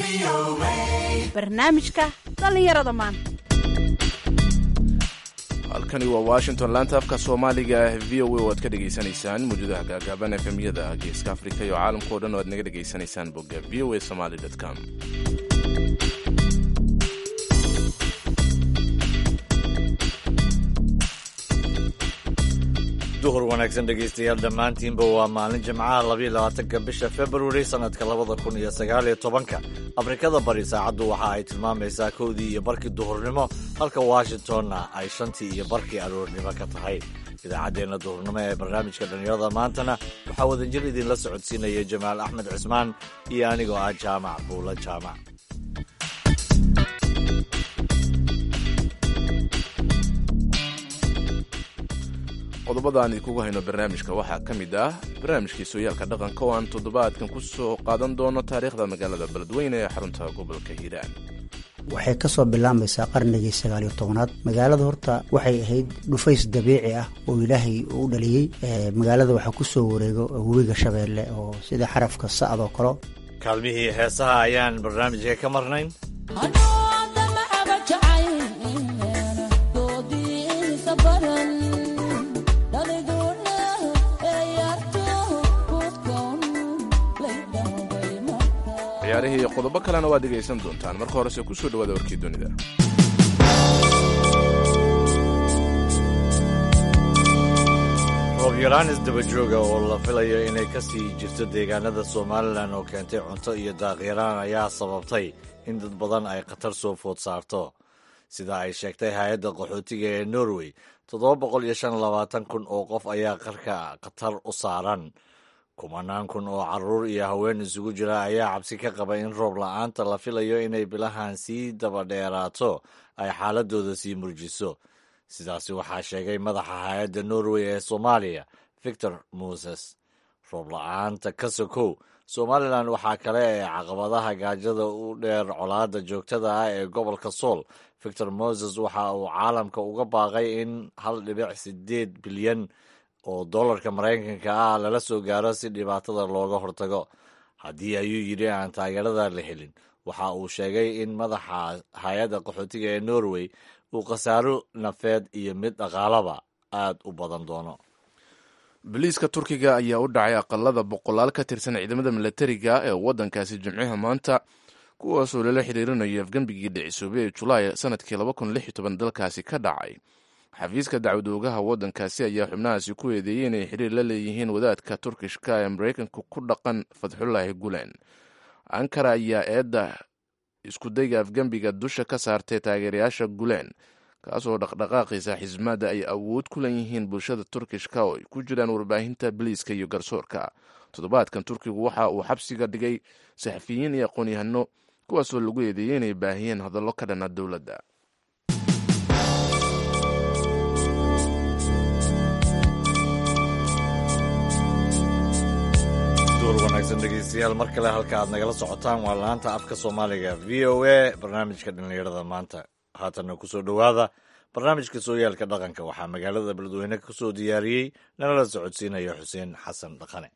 barnaamijka dhallinyarada maanta halkani waa washington laanta afka soomaaliga v o a oo aad ka dhegaysanaysaan mawjadaha gaagaaban efemyada geeska afrika iyo caalamkao dhan oo aad naga dhegaysanaysaan bogga v o a somaly com duhur wanaagsan dhegaystayaal dhammaantiinba waa maalin jimcaha labayo labaatanka bisha februari sannadka labada kun iyo sagaaliyo tobanka afrikada bari saacaddu waxa ay tilmaamaysaa kowdii iyo barkii duhurnimo halka washingtonna ay shantii iyo barkii aroornimo ka tahay idaacaddeenna duhurnimo ee barnaamijka dhallinyarada maantana waxaa wadajir idinla socodsiinaya jamaal axmed cismaan iyo anigoo ah jaamac buulo jaamac qodobada aan idinkugu hayno barnaamijka waxaa ka mid ah barnaamijkii sooyaalka dhaqanka oo aan toddobaadkan ku soo qaadan doono taariikhda magaalada beledweyne ee xarunta gobolka hiiraan waxay ka soo bilaabaysaa qarnigii sagaaliyo tobanaad magaalada horta waxay ahayd dhufays dabiici ah oo ilaahay u dhaliyey magaalada waxaa ku soo wareego webiga shabeelle oo sida xarafka sa'doo kale kaalmihii heesaha ayaan barnaamijka ka marnayn ciyaarihii iyo qodobo kalena waad dhegaysan doontaan marka horese ku soo dhawaada warkii dunida roob yaraan isdabajooga oo la filayo inay ka sii jirto deegaanada somalilan oo keentay cunto iyo daaqyaraan ayaa sababtay in dad badan ay khatar soo food saarto sida ay sheegtay hay-adda qaxootiga ee norway toddoba boqol iyo shan labaatan kun oo qof ayaa qarka khatar u saaran kumanaan kun oo caruur iyo haween isugu jira ayaa cabsi ka qaba in roob la-aanta la filayo inay bilahan sii dabadheeraato ay xaaladooda sii murjiso sidaasi waxaa sheegay madaxa hay-adda norway ee soomaaliya victor moses roob la-aanta ka sokow somalilan waxaa kale ee caqabadaha gaajada u dheer colaada joogtada ah ee gobolka sool victor moses waxa uu caalamka uga baaqay in hal dhibic sideed bilyan oo dollarka maraykanka ah lala soo gaaro si dhibaatada looga hortago haddii ayuu yidhi aan taageerada la helin waxa uu sheegay in madaxa hay-adda qaxootiga ee norway uu khasaaro nafeed iyo mid dhaqaalaba aad u badan doono boliiska turkiga ayaa u dhacay aqalada boqolaal ka tirsan ciidamada milatariga ee waddankaasi jimciha maanta kuwaasoo lala xiriirinayo afgembigii dhicisoobay ee julaay sanadkii dalkaasi ka dhacay xafiiska dacwad oogaha waddankaasi ayaa xubnahaasi ku eedeeyey inay xiriir la leeyihiin wadaadka turkishka ee maraykanka ku dhaqan fatxullaahi gulen ankara ayaa eedda iskudayga afgembiga dusha ka saartay taageerayaasha gulen kaasoo dhaqdhaqaaqiisa xismaadda ay awood ku leeyihiin bulshada turkishka oo ay ku jiraan warbaahinta biliiska iyo garsoorka toddobaadkan turkigu waxa uu xabsiga dhigay saxafiyiin iyo aqoon-yahano kuwaasoo lagu eedeeyey inay baahiyeen hadallo ka dhana dowladda wanaagsan dhegeystayaal mar kale halka aad nagala socotaan waa laanta afka soomaaliga v o a barnaamijka dhallinyarada maanta haatanna kusoo dhowaada barnaamijka sooyaalka dhaqanka waxaa magaalada beledweyne kusoo diyaariyey nalala socodsiinaya xuseen xasan dhaqane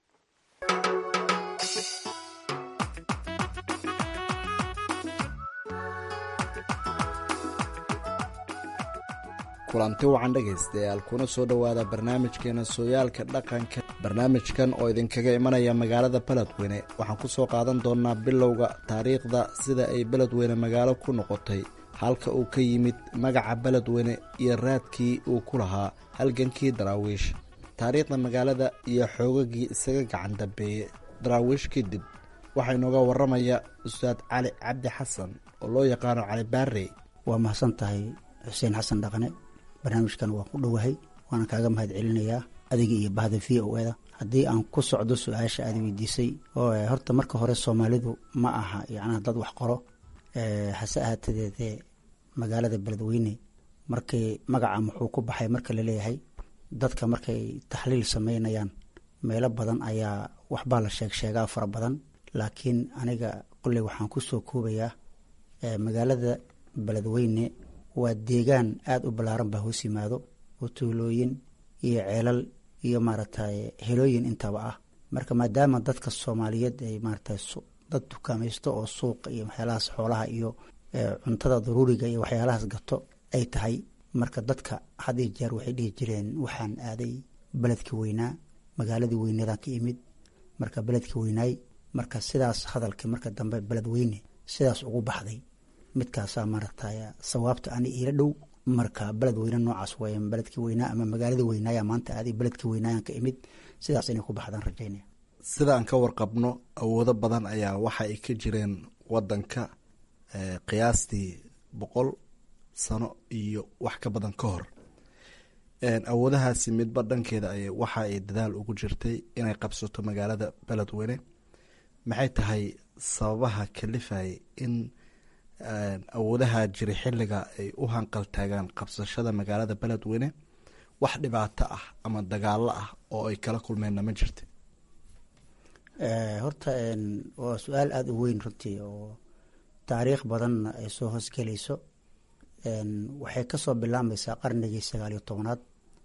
kulanti wacan dhegaystayaal kuna soo dhowaada barnaamijkeena sooyaalka dhaqanka barnaamijkan oo idinkaga imanaya magaalada beledweyne waxaan ku soo qaadan doonnaa bilowga taariikhda sida ay beledweyne magaalo ku noqotay halka uu ka yimid magaca beledweyne iyo raadkii uu ku lahaa halgankii daraawiish taariikhda magaalada iyo xoogagii isaga gacan dambeeyey daraawiish kadib waxaa inooga waramaya ustaad cali cabdi xasan oo loo yaqaano cali baarey waa mahadsan tahay xuseen xasan dhaqane barnaamijkan waa ku dhowahay waana kaaga mahad celinayaa adiga iyo bahda v o eda haddii aan ku socdo su-aasha aad weydiisay oo horta marka hore soomaalidu ma aha yacnaha dad wax qoro hase ahaatedeedee magaalada beledweyne markii magaca muxuu ku baxay marka laleeyahay dadka markay taxliil sameynayaan meelo badan ayaa waxbaa la sheeg sheegaa fara badan laakiin aniga qolley waxaan ku soo koobayaa magaalada beledweyne waa deegaan aada u ballaaran baa hoos yimaado oo tuulooyin iyo ceelal iyo maaragtay helooyin intaba ah marka maadaama dadka soomaaliyeed ay maaragtay dad dukaamaysto oo suuqa iyo waxyaalahaas xoolaha iyo cuntada daruuriga iyo waxyaalahaas gato ay tahay marka dadka had iyo jeer waxay dhihi jireen waxaan aaday beledkii weynaa magaaladii weyneedaan ka imid marka beledkii weynaay marka sidaas hadalkii marka dambe beled weyne sidaas ugu baxday midkaasaa maaragtay sawaabta ani iila dhow marka beled weyne noocaas way beledkii weynaa ama magaaladii weynaaya maanta aaday beledkii weynaayaan ka imid sidaas inay ku baxdaan rajaynaya sidaan ka warqabno awoodo badan ayaa waxa ay ka jireen wadanka qiyaastii boqol sano iyo wax ka badan ka hor awoodahaasi midba dhankeeda ay waxa ay dadaal ugu jirtay inay qabsato magaalada beledweyne maxay tahay sababaha kalifayay in awoodaha jira xilliga ay u hanqal taagaan qabsashada magaalada beledweyne wax dhibaato ah ama dagaalo ah oo ay kala kulmeenna ma jirta horta waa su-aal aada u weyn runtii oo taariikh badanna ay soo hoosgelayso waxay kasoo bilaabmaysaa qarnigii sagaal iyo tobanaad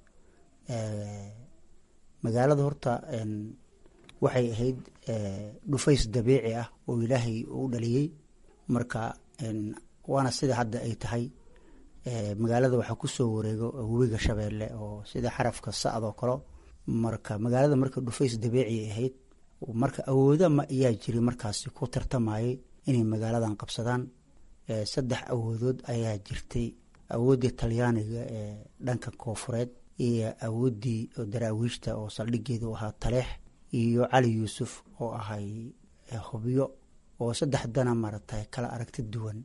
magaalada horta waxay ahayd dhufays dabiici ah oo ilaahay u dhaliyey marka waana sida hadda ay tahay magaalada waxaa kusoo wareego webiga shabeelle oo sida xarafka sacdoo kale marka magaalada marka dhufays dabiici ahayd marka awooda ma ayaa jiri markaasi ku tartamayay inay magaaladan qabsadaan saddex awoodood ayaa jirtay awooddii talyaaniga ee dhanka koofureed iyo awooddii daraawiishta oo saldhigeedu ahaa taleex iyo cali yuusuf oo ahay hubyo oo saddexdana maaragtay kala aragti duwan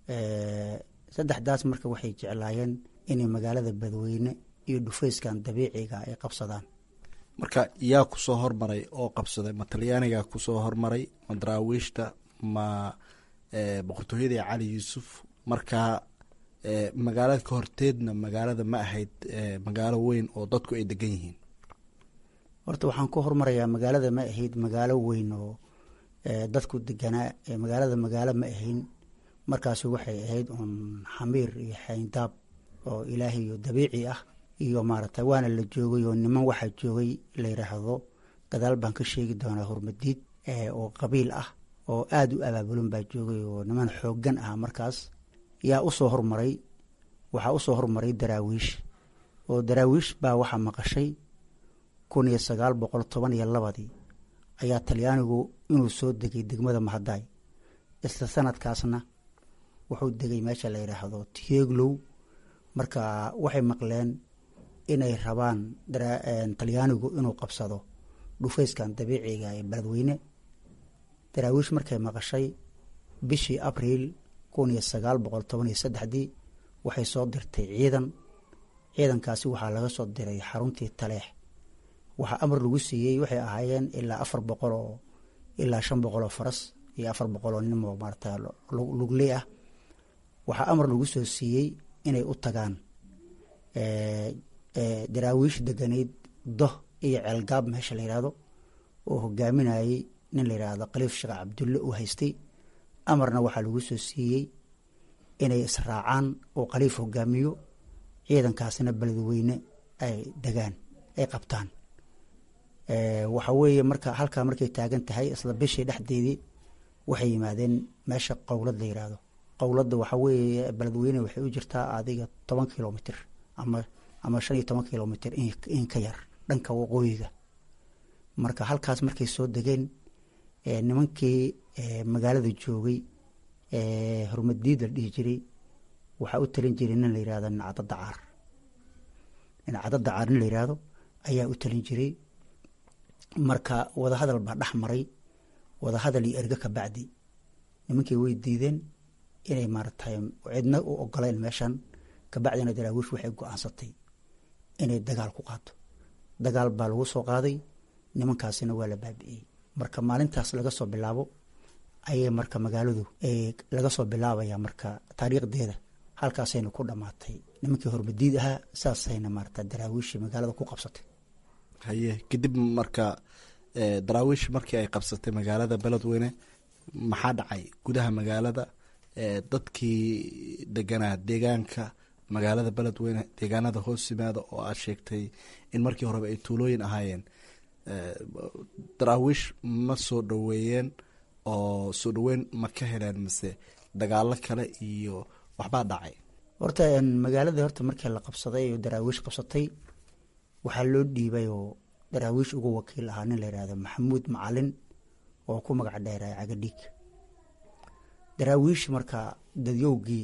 saddexdaas marka waxay jeclaayeen inay magaalada badweyne iyo dhufayskan dabiiciga ay qabsadaan marka yaa kusoo hormaray oo qabsaday ma talyaaniga kusoo hormaray ma daraawiishta ma boqortooyadii cali yuusuf markaa magaalada ka horteedna magaalada ma ahayd magaalo weyn oo dadku ay degan yihiin horta waxaan ku hormarayaa magaalada ma ahayd magaalo weyn oo dadku deganaa magaalada magaalo ma ahayn markaasi waxay ahayd uun xamiir iyo xayndaab oo ilaahay iyo dabiici ah iyo maaragtay waana la joogay oo niman waxaa joogay la yidhaahdo gadaal baan ka sheegi doonaa hormadiid oo qabiil ah oo aada u abaabulan baa joogay oo niman xooggan ah markaas yaa usoo hormaray waxaa usoo hormaray daraawiish oo daraawiish baa waxaa maqashay kun iyo sagaal boqol toban iyo labadii ayaa talyaanigu inuu soo degay degmada mahadaay isla sanadkaasna wuxuu degay meesha la yidhaahdo tieglow marka waxay maqleen inay rabaan talyaanigu inuu qabsado dhufayskan dabiiciga ee beledweyne daraawiish markay maqashay bishii abriil kun iyo sagaal boqol toban iyo saddexdii waxay soo dirtay ciidan ciidankaasi waxaa laga soo diray xaruntii taleex waxaa amar lagu siiyey waxay ahaayeen ilaa afar boqol oo ilaa shan boqol oo faras iyo afar boqol oo nin oo maarata lugley ah waxaa amar lagu soo siiyey inay u tagaan daraawiish deganeyd doh iyo ceelgaab meesha la yidhaahdo oo hogaaminayey nin la yidhaahdo khaliif sheekh cabdulle uu haystay amarna waxaa lagu soo siiyey inay israacaan oo khaliif hogaamiyo ciidankaasina beledweyne ay degaan ay qabtaan waxa weeye marka halkaa markay taagan tahay isla bishii dhexdeedii waxay yimaadeen meesha qowlad la yidhaahdo qowladda waxa weeye beledweyne waxay u jirtaa adiga toban kilomitr ama ama shan iyo toban kilomitr in ka yar dhanka waqooyiga marka halkaas markay soo degeen nimankii magaalada joogay hormadiid la dhihi jiray waxaa u talin jiray nin la yihahdo nacdo dacaar nacdo dacaar nin la yihahdo ayaa u talin jiray marka wadahadal baa dhex maray wadahadal iyo erge ka bacdi nimankii way diideen inay maaratay cidna u ogoleen meeshan kabacdina daraawiish waxay go-aansatay inay dagaal ku qaato dagaal baa lagu soo qaaday nimankaasina waa la baabi'iyey marka maalintaas laga soo bilaabo ayay marka magaaladu laga soo bilaabaya marka taariikhdeeda halkaasayna ku dhamaatay nimankii hormadiid ahaa saasayna maarata daraawiishii magaalada ku qabsatay haye kadib marka daraawiish markii ay qabsatay magaalada beledweyne maxaa dhacay gudaha magaalada dadkii deganaa deegaanka magaalada beledweyne deegaanada hoos yimaada oo aad sheegtay in markii horeba ay tuulooyin ahaayeen daraawiish ma soo dhoweeyeen oo soo dhaweyn ma ka heleen mise dagaalo kale iyo waxbaa dhacay horta magaaladii horta markii la qabsaday oo daraawiish qabsatay waxaa loo dhiibay oo daraawiish ugu wakiil ahaa nin la yihahdo maxamuud macalin oo ku magac dheeray cagadhiig daraawiish marka dadyowgii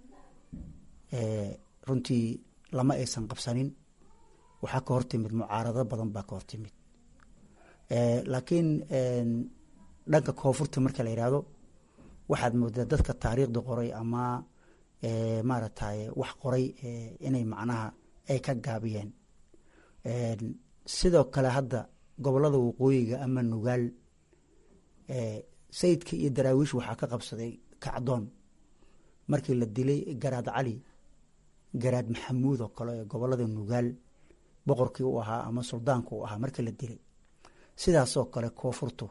runtii lama aysan qabsanin waxaa ka hortimid mucaarado badan baa ka hortimid laakiin dhanka koonfurta marka la yihahdo waxaad moodaa dadka taariikhda qoray ama maaragtay wax qoray inay macnaha ay ka gaabiyeen sidoo kale hadda gobolada waqooyiga ama nugaal sayidka iyo daraawiish waxaa ka qabsaday kacdoon markii la dilay garaad cali garaad maxamuud oo kale ee gobolada nugaal boqorkii u ahaa ama suldaanka u ahaa markii la dilay sidaasoo kale koonfurtu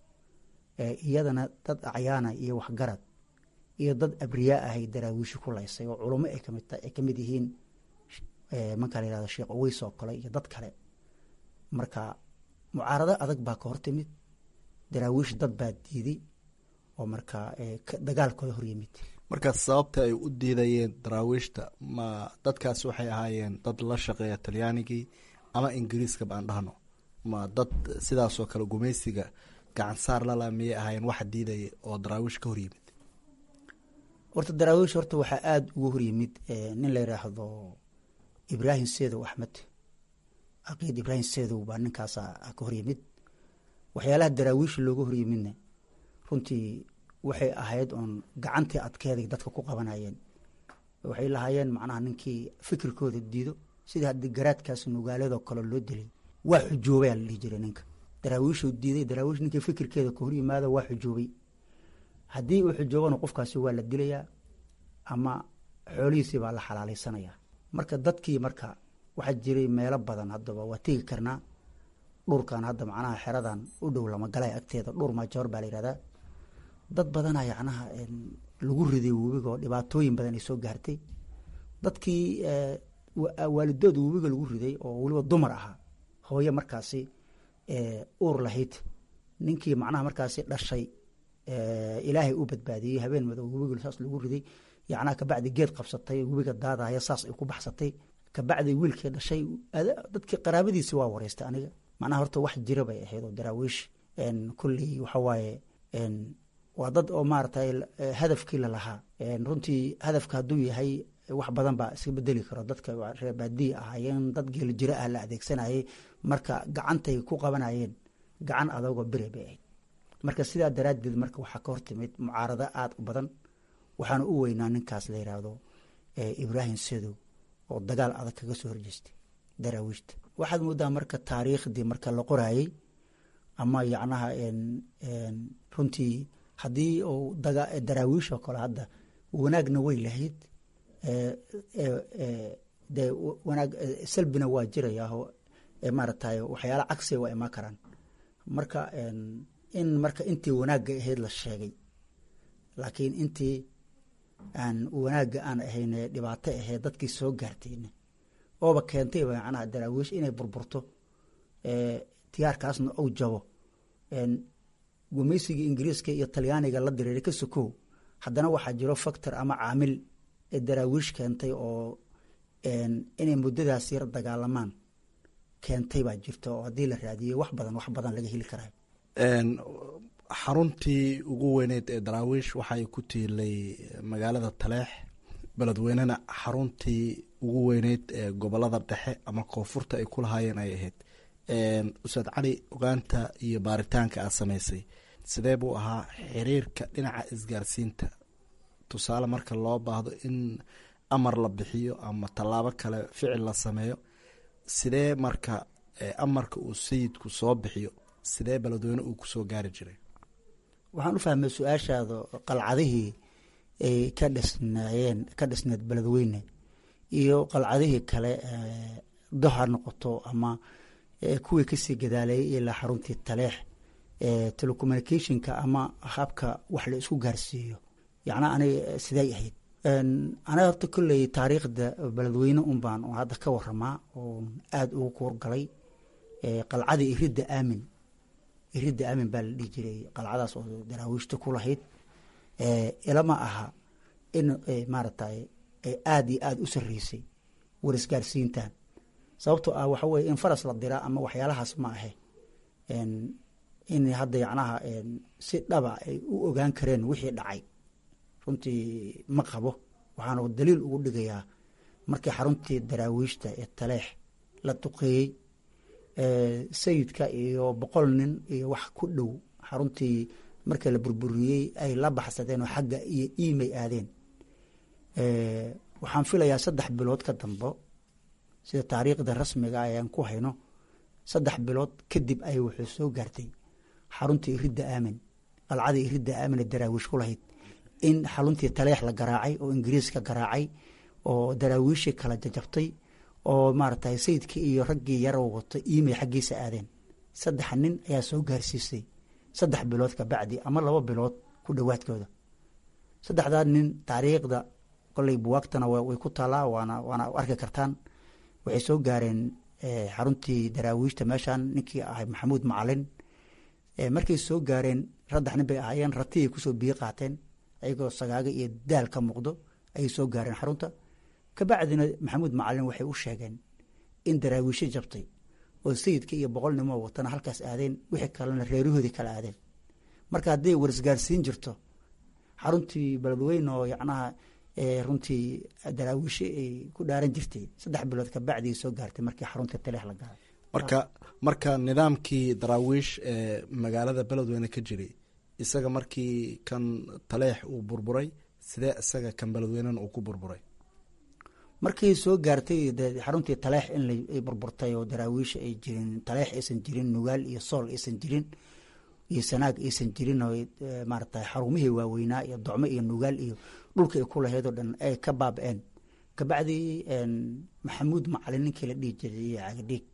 iyadana dad acyaana iyo waxgarad iyo dad abriyaa ahay daraawiishi ku laysay oo culummo ay kamid ay ka mid yihiin markaa la yihahdo sheekh oweys oo kale iyo dad kale marka mucaarado adag baa ka hortimid daraawiish dad baa diiday oo markaa dagaalkooda hor yimid marka sababta ay u diidayeen daraawiishta ma dadkaasi waxay ahaayeen dad la shaqeeya talyaanigii ama ingiriiska baan dhahno ma dad sidaasoo kale gumaysiga gacansaar lala miyay ahaayeen waxa diidaya oo daraawiish ka hor yimid horta daraawiish horta waxaa aada ugu hor yimid nin la yidhaahdo ibraahim seedow axmed caqiid ibraahim seedow baa ninkaasa ka hor yimid waxyaalaha daraawiish looga hor yimidna runtii waxay ahayd oon gacantii adkeeday dadka ku qabanayeen waxay lahaayeen macnaha ninkii fikirkooda diido sidii haddii garaadkaas nugaaladoo kale loo dilay waa xujoobaya la dhihi jiray ninka daraawiishuu diiday daraawiish ninkii fikirkeeda ka hor yimaado waa xujoobay haddii uu xujoobana qofkaasi waa la dilayaa ama xoolihiisii baa la xalaalaysanayaa marka dadkii marka waxaa jiray meelo badan haddaba waa tegi karnaa dhurkan hadda macnaha xeradan u dhow lama galay agteeda dhur maajoor baa la yihahdaa dad badana yacnaha lagu riday webiga oo dhibaatooyin badan ay soo gaartay dadkii waalidood webiga lagu riday oo weliba dumar ahaa hooye markaasi uur lahayd ninkii macnaha markaasi dhashay ilaahay u badbaadiyey habeen madow webiga saas lagu riday yacnaha kabacdi geed qabsatay webiga daadaya saas ay ku baxsatay kabacdi wiilkii dhashay dadkii qaraabadiisi waa wareystay aniga macnaha horta wax jira bay ahayd oo daraawiish kulley waxa waaye waa dad oo maaragtay hadafkii lalahaa runtii hadafka hadduu yahay wax badan baa iska bedeli karo dadka reer baadiya ahaayeen dad geeli jiro ah la adeegsanayay marka gacantay ku qabanayeen gacan adagoo bere bay ahayd marka sidaa daraaddeed marka waxaa ka hortimid mucaarado aada u badan waxaana u weynaa ninkaas la yidhaahdo ibraahim sedow oo dagaal adag kaga soo horjeestay daraawiishta waxaad moodaa marka taariikhdii marka la qoraayey ama yacnaha runtii haddii uu daraawiish oo kale hadda wanaagna way lahayd de wanaag salbina waa jirayaao maaragtay waxyaala cagsiga waa imaan karaan marka in marka intii wanaagga ahayd la sheegay laakiin intii aan wanaagga aan ahayn dhibaato ahayd dadkii soo gaartayna ooba keentay macnaha daraawiish inay burburto tiyaarkaasna ou jabo gumaysiga ingiriiska iyo talyaaniga la diriiray ka sokow haddana waxaa jiro factor ama caamil ee daraawiish keentay oo inay muddadaas yar dagaalamaan keentay baa jirta oo haddii la raadiyey wax badan wax badan laga heli karayo xaruntii ugu weyneyd ee daraawiish waxay ku tiilay magaalada taleex beledweynena xaruntii ugu weyneyd ee gobolada dhexe ama koonfurta ay ku lahaayeen ay ahayd ustaad cali ogaanta iyo baaritaanka aad samaysay sidee buu ahaa xiriirka dhinaca isgaarsiinta tusaale marka loo baahdo in amar la bixiyo ama tallaabo kale ficil la sameeyo sidee marka amarka uu sayidku soo bixiyo sidee beledweyne uu kusoo gaari jiray waxaan u fahmay su-aashaada qalcadihii ay ka dhisnaayeen ka dhisneed beledweyne iyo qalcadihii kale doha noqoto ama kuwii kasii gadaaleeyay ilaa xaruntii taleex telecommunicationka ama habka wax la isku gaarsiiyo yacnaa aniga siday ahayd aniga horta kolley taariikhda beledweyne un baan hadda ka waramaa oo aada ugu kuurgalay qalcadii iridda aamin iridda aamin baa la dhihi jiray qalcadaas oo daraawiishta ku lahayd ilama aha in maaragtay ay aada iyo aada u sarreysay warisgaarsiintan sababtoo ah waxa weye in faras la diraa ama waxyaalahaas ma ahe in hadda yacnaha si dhaba ay u ogaan kareen wixii dhacay runtii ma qabo waxaana daliil ugu dhigayaa markii xaruntii daraawiishta ee taleex la duqeeyey sayidka iyo boqol nin iyo wax ku dhow xaruntii markii la burburiyey ay la baxsadeen oo xagga iyo iimay aadeen waxaan filayaa saddex bilood ka dambo sida taariikhda rasmiga ayaan ku hayno saddex bilood kadib ay wuxuu soo gaartay xaruntii iridda aamin qalcadii iridda aamin ee daraawiish ku lahayd in xaruntii taleex la garaacay oo ingiriiska garaacay oo daraawiishii kala jajabtay oo maaragtay sayidkii iyo raggii yaroo wato iimay xaggiisa aadeen saddex nin ayaa soo gaarsiisay saddex bilood ka bacdi ama laba bilood ku dhowaadkooda saddexdaa nin taariikhda koley buwaagtana way ku taalaa waana waana arki kartaan waxay soo gaareen xaruntii daraawiishta meeshan ninkii ahay maxamuud macalin markay soo gaareen saddex nin bay ahaayeen ratiyay kusoo biyo qaateen ayagoo sagaaga iyo daal ka muuqdo ayay soo gaareen xarunta kabacdina maxamuud macalin waxay u sheegeen in daraawiisho jabtay oo sayidka iyo boqol nimoo watana halkaas aadeen wixii kalena reerahoodii kala aadeen marka hadday warisgaarsiin jirto xaruntii beledweyne oo yacnaha runtii daraawiishe ay ku dhaaran jirtay saddex bilood kabacdi soo gaartay markii xarunta taleex la gaaray marka marka nidaamkii daraawiish ee magaalada beledweyne ka jiray isaga markii kan taleex uu burburay sidee isaga kan beledweynena uu ku burburay markii soo gaartay xaruntii taleex in ay burburtay oo daraawiisha ay jirin taleex aysan jirin nugaal iyo sool aysan jirin iyo sanaag aysan jirin oo maaragtay xarumihii waaweynaa iyo docmo iyo nugaal iyo dhulka ay ku lahayd oo dhan ay ka baaba-een kabacdi maxamuud macalin ninkii la dhihi jiray iyo cagadhiig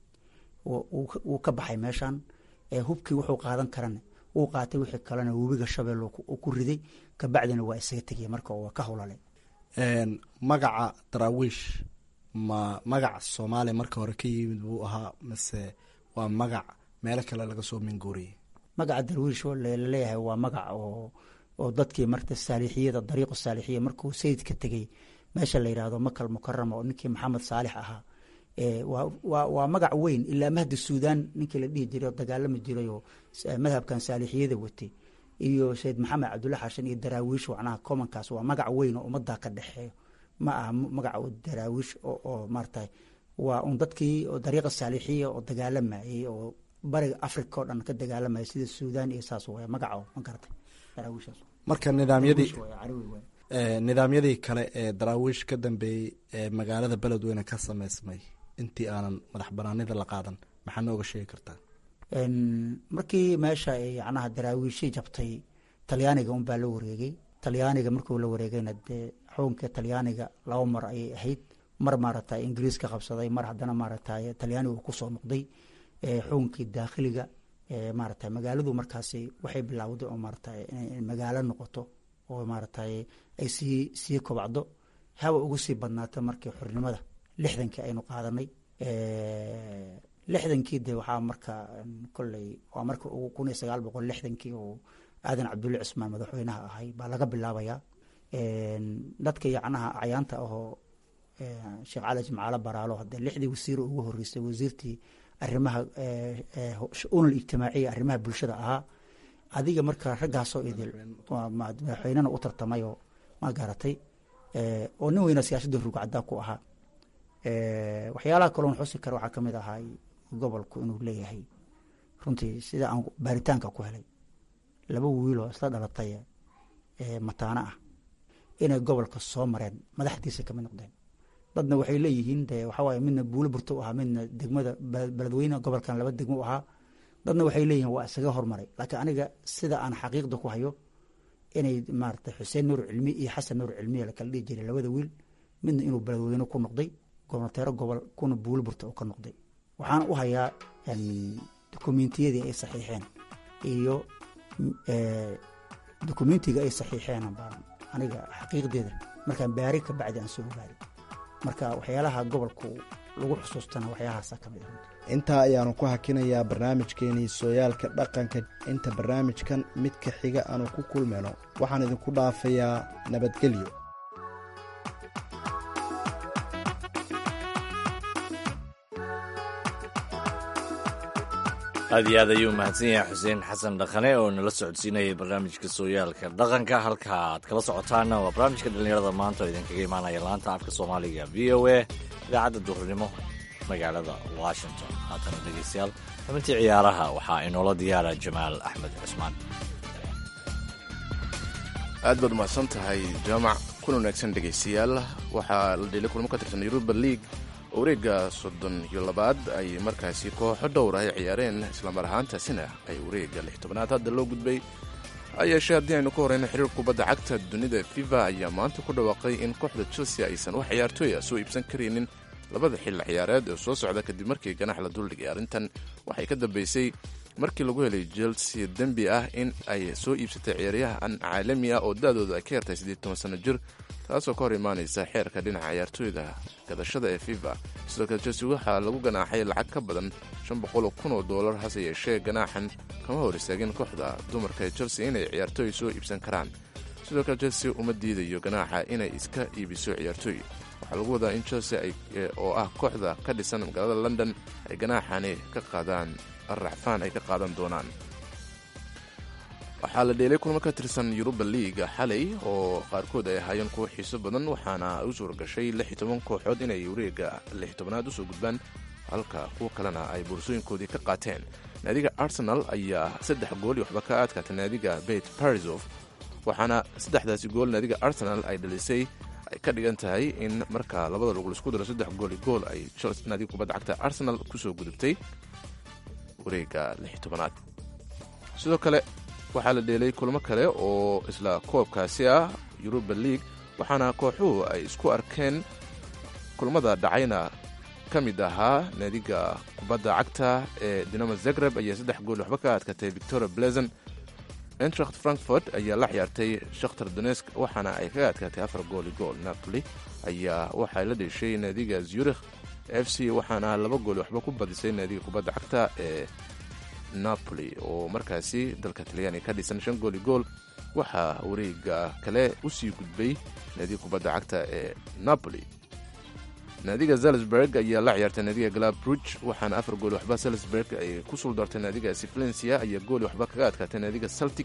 wuu ka baxay meeshan hubkii wuxuu qaadan karana wuu qaatay wixii kalena webiga shabeel ku riday kabacdina waa isaga tegaya marka waa ka howlalay magaca daraawiish ma magac soomaaliya marka hore ka yimid buu ahaa mise waa magac meelo kale laga soo minguuriyey magaca darwiish laleeyahay waa magac oo oo dadkii marta saalixiyada dariiqu saalixiya markuu sayidka tegey meesha la yidhaahdo makal mukarama oo ninkii maxamed saalix ahaa waa magac weyn ilaa mahdi suudan ninkii la dhihi jiray oo dagaalami jiray oo madhabkan saalixiyada watay iyo sayid maxamed cabdulla xashan iyo daraawiish wacnaha commonkaas waa magac weyn oo ummaddaa ka dhexeeyo ma aha magac daraawiish oo maarata waa un dadkii dariiqa saalixiya oo dagaalamayey oo bariga africa oo dhan ka dagaalamayay sida suudan iyo saas way magaco ma garatay daraawiishaas marka nidaamyadii nidaamyadii kale ee daraawiish ka dambeeyey ee magaalada beledweyne ka sameysmay intii aanan madax banaanida la qaadan maxaa nooga sheegi kartaa markii meesha yacnaha daraawiishii jabtay talyaaniga unbaa la wareegay talyaaniga markuu la wareegayna dee xukunka talyaaniga laba mar ayay ahayd mar maaragtay ingiriiska qabsaday mar haddana maaragtay talyaaniga uu kusoo noqday xukunkii daakhiliga maaragtay magaaladu markaasi waxay bilowday oo maaragtay inay magaalo noqoto oo maaragtay ay sii sii kobacdo haba ugu sii badnaato markii xornimada lixdankii aynu qaadanay lixdankii de waxaa marka kolley waa marka ugu kun iyo sagaal boqol lixdankii oo aadan cabdulle cismaan madaxweynaha ahay baa laga bilaabayaa dadka yacnaha acyaanta ahoo sheekh cali jimcaalo baraalo hadee lixdii wasiir ugu horeysay wasiirtii arrimaha unal ijtimaaciya arrimaha bulshada ahaa adiga marka raggaasoo idil madaxweynena u tartamayoo ma garatay oo nin weyna siyaasadda rugcaddaa ku ahaa waxyaalaha kaloon xusi kara waxaa kamid ahaa gobolku inuu leeyahay runtii sida aan baaritaanka ku helay laba wiiloo isla dhalatay mataano ah inay gobolka soo mareen madaxdiisa kamid noqdeen dadna waxay leeyihiin de waxawaaye midna buulo burto u ahaa midna degmada beledweyne gobolkan laba degmo u ahaa dadna waxay leeyihiin waa isaga hormaray laakiin aniga sida aan xaqiiqda ku hayo inay maarata xuseen nuur cilmi iyo xasan nuur cilmiya lakala dhihi jiray labada wiil midna inuu beledweyne ku noqday gobnateero gobol kuna buulo burta oo ka noqday waxaan u hayaa dokumentiyadii ay saxiixeen iyo dokumentiga ay saxiixeen baan aniga xaqiiqdeeda markaan baari ka bacdi aan soo ogaari marka waxyaalaha gobolku lagu xusuustana waxyaahaasa ka mid ah intaa ayaanu ku hakinayaa barnaamijkeenii sooyaalka dhaqanka inta barnaamijkan midka xiga aanu ku kulmayno waxaan idinku dhaafayaa nabadgelyo aad iyo aad ayuu mahadsan yahay xuseen xasan dhaqane oo nala socodsiinayay barnaamijka sooyaalka dhaqanka halka aad kala socotaanna waa barnaamijka dhallinyarada maanta oo idinkaga imaanaya laanta afka soomaaliga v o a idaacadda duhurnimo magaalada washington haatana dhegeystayaal xubintii ciyaaraha waxaa inoola diyaara jamaal axmed cusmaan aad baad umahadsan tahay jaamac kuna wanaagsan dhegaystayaal waxaa la dheelay kulmo ka tirsan yuruba league oo wareegga soddon iyo labaad ay markaasi kooxo dhowr ah ay ciyaareen islamar ahaantaasina ay wareegga lix tobanaad hadda loo gudbay ha yeeshee haddii aynu ka horeyno xiriir kubadda cagta dunida fifa ayaa maanta ku dhawaaqay in kooxda chelsea aysan wax ciyaartooy ah soo iibsan karaynin labada xilli ciyaareed ee soo socda kadib markii ganax la duldhigay arrintan waxay ka dambeysay markii lagu helay chelsea dembi ah in ay soo iibsatay ciyaaryahan caalami ah oo da-dooda ay ka yartay siddeed toban sano jir taasoo ka hor imaanaysa xeerka dhinaca ciyaartooyda gadashada ee fifa sidoo kale chelsea waxaa lagu ganaaxay lacag ka badan shan boqol kun oo doolar hase yeeshee ganaaxan kama hor istaagin kooxda dumarka ee chelsea inay ciyaartooy soo iibsan karaan sidoo kale chelsea uma diidayo ganaaxa inay iska iibiso ciyaartooy waxaa lagu wadaa in chelsea oo ah kooxda ka dhisan magaalada london ay ganaaxani ka qaadaan racfaan ay ka qaadan doonaan waxaa la dheelay kulmo ka tirsan yuruba leaga xalay oo qaarkood ay ahaayeen kuwo xiiso badan waxaana u suura gashay lix iyo toban kooxood inay wareega lix tobanaad usoo gudbaan halka kuwo kalena ay boorsooyinkoodii ka qaateen naadiga arsenal ayaa saddex gool iyo waxba ka adkaatay naadiga bet parisof waxaana saddexdaasi gool naadiga arsenal ay dhalisay ay ka dhigan tahay in marka labada lugul isku daro saddex gool iyo gool ay naadiga kubadda cagta arsenal kusoo gudubtay wareega lix tobanaad sidoo kale waxaa la dheelay kulmo kale oo isla koobkaasi ah yuruba league waxaana kooxuhu ay isku arkeen kulmada dhacayna ka mid ahaa naadiga kubadda cagta ee dinamo zagreb ayaa saddex gool waxba ka adkatay victoria blezon entracht frankfort ayaa la ciyaartay shakhtar donesk waxaana ay kaga adkaatay afar gooli gool napoli ayaa waxay la dheeshay naadiga zurikh f c waxaana laba gool waxba ku badisay naadiga kubadda cagta ee napoli oo markaasi dalka talyaaniga ka dhisan shan gooli gool waxaa wareega kale usii gudbay naadiga kubadda cagta ee napoli naadiga salisburg ayaa la ciyaartay naadiga galabruj waxaana afar gool waxba salisburg ay ku suldartay naadigaasi valencia ayaa gooli waxba kaga adkaatay naadiga celtic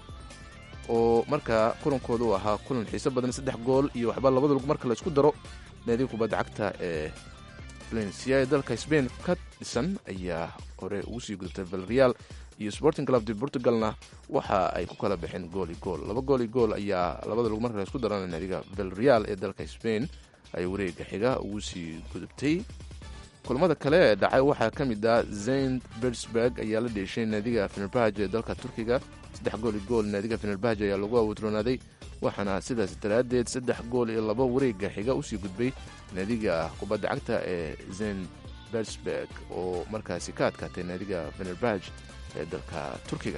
oo markaa kulankooda u ahaa kulan xiiso badan saddex gool iyo waxba labada lug marka la isku daro naadiga kubadda cagta ee valencia ee dalka spain ka dhisan ayaa hore ugu sii gudubtay valreal iyo sporting club de portugalna waxa ay ku kala baxeen gooli gool laba gooli gool ayaa labada lug marka la isku darana naadiga valreal ee dalka spain ay wareega xiga ugu sii gudubtay kulmada kale ee dhacay waxaa ka mid ah zayn bersburg ayaa la dheeshay naadiga fenerbahj ee dalka turkiga saddex gooli gool naadiga fenerbahj ayaa lagu awutroonaaday waxaana sidaas daraaddeed saddex gool iyo laba wareega xiga usii gudbay naadiga kubadda cagta ee zayn bersburg oo markaasi ka adkaatay naadiga fenerbahj ee dalka turkiga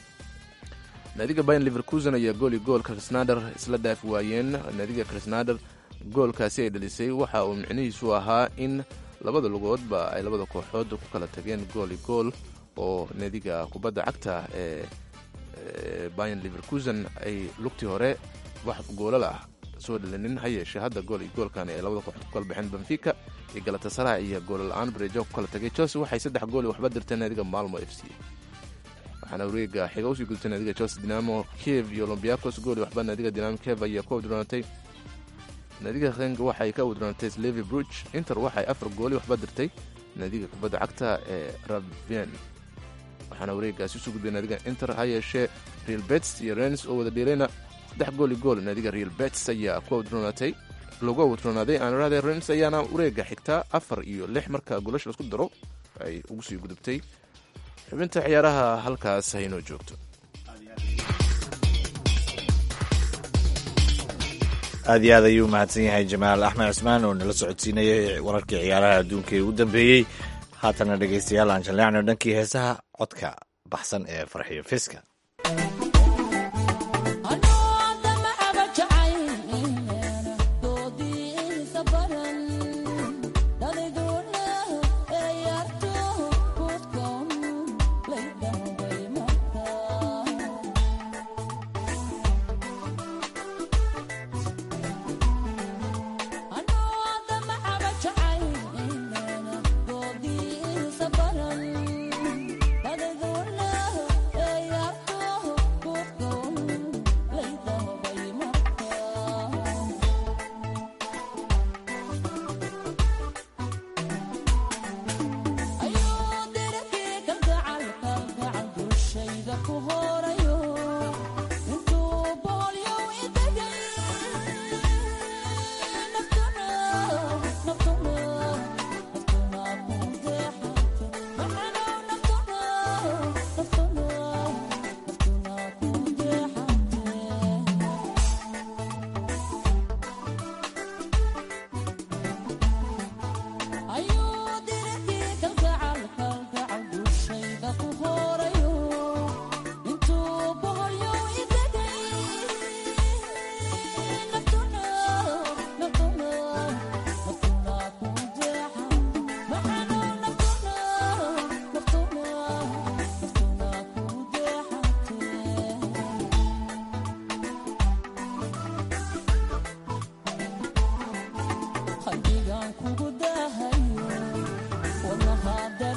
naadiga bayan liverkusen ayaa gooli gool krisnader isla dhaafi waayeen naadiga krisnader goolkaasi ay dhalisay waxa uu micnihiisu ahaa in labada lugoodba ay labada kooxood ku kala tageen gooli gool oo naadiga kubadda cagta ee bayan liverkusen ay lugtii hore wax goolal ah soo dhalinin ha yeeshee hadda gool iyo goolkan ay labada kooxood ku kala baxeen benfica iyo galatasara iyo goolla-aan bareejo ku kala tagay chelsea waxay saddex gool waxba dirteen naadiga malmo f c waxaana wareega xiga usii gudubtay naadiga chelsea dinamo kiev iyo olombiacos gool waxba naadiga dinamo kiev ayaa ku awdroonatay naadiga heng waxay ka awdroonatay slevi bruch inter waxay afar gooli waxba dirtay naadiga kubadda cagta ee rabien waxaana wareegaasi usoo gudbay naadiga inter ha yeeshee real bets iyo rens oo wada dheelayna saddex gooli gool naadiga real bets ayaa ku awdroonatay lagu awdroonaaday aanrade rens ayaana wareega xigtaa afar iyo lix marka goolasha laisku daro ay ugu sii gudubtay xubinta ciyaaraha halkaas haynoo joogto aad iyo aad ayuu mahadsan yahay jamaal axmed cusmaan oo nala socodsiinayay wararkii ciyaaraha adduunka ee ugu dambeeyey haatana dhegaystayaal aan jalleecno dhankii heesaha codka baxsan ee farxiyo fiska Doodi isa baran, dalidood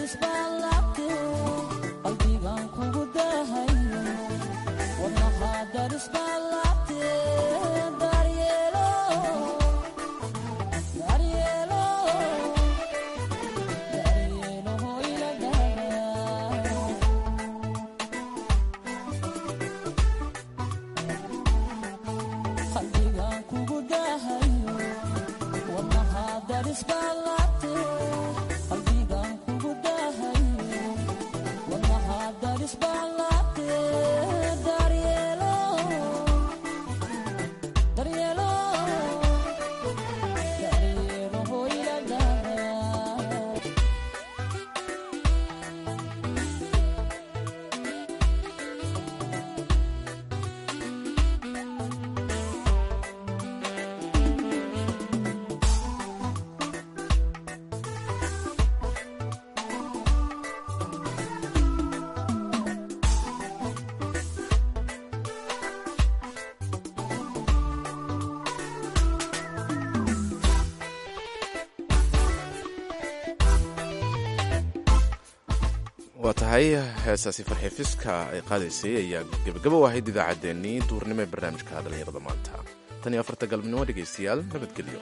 waa tahay heesaasi farxiifiska ay qaadaysay ayaa gebagabo u ahayd idaacaddeenii duurnimo ee barnaamijka dhallinyarada maanta tan iyo afarta galabnimo dhegaystayaal nabadgelyo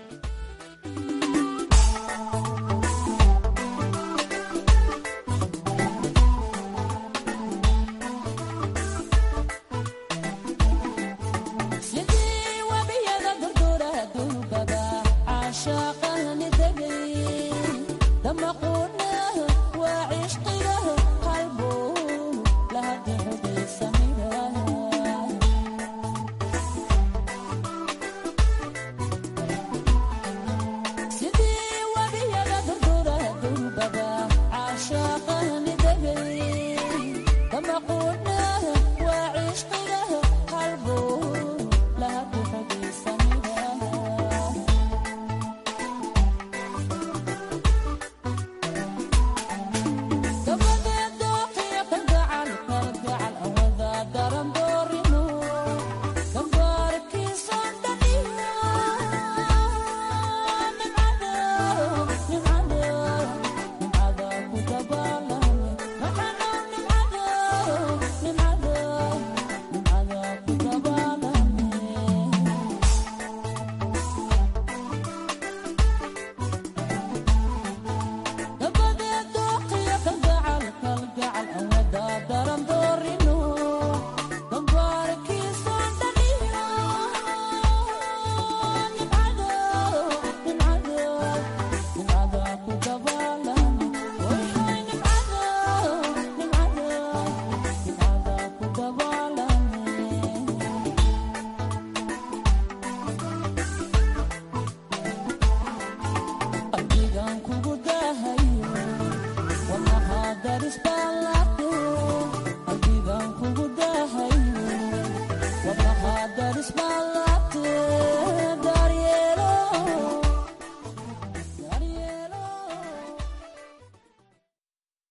Smile